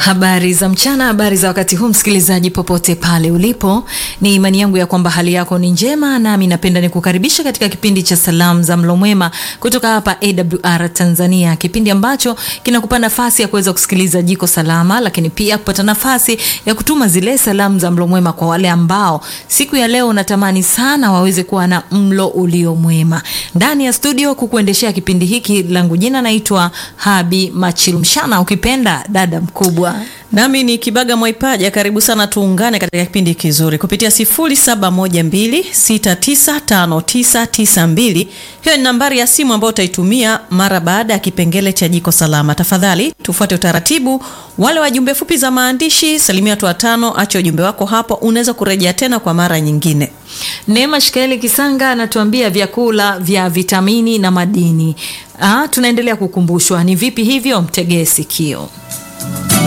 Habari za mchana, habari za wakati huu, msikilizaji popote pale ulipo, ni imani yangu ya kwamba hali yako ni njema, nami napenda nikukaribisha katika kipindi cha salamu za mlo mwema kutoka hapa AWR Tanzania, kipindi ambacho kinakupa nafasi ya kuweza kusikiliza jiko salama, lakini pia kupata nafasi ya kutuma zile salamu za mlo mwema kwa wale ambao siku ya leo unatamani sana waweze kuwa na mlo ulio mwema. Ndani ya studio kukuendeshea kipindi hiki, langu jina naitwa Habi Machilumshana, ukipenda dada mkubwa Nami ni Kibaga Mwaipaja, karibu sana, tuungane katika kipindi kizuri kupitia 0712695992. Hiyo ni nambari ya simu ambayo utaitumia mara baada ya kipengele cha jiko salama. Tafadhali tufuate utaratibu. Wale wajumbe fupi za maandishi, salimia watu watano, acha ujumbe wako hapo, unaweza kurejea tena kwa mara nyingine. Neema Shikaeli Kisanga anatuambia vyakula vya vitamini na madini. Ah, tunaendelea kukumbushwa ni vipi hivyo, mtegee sikio.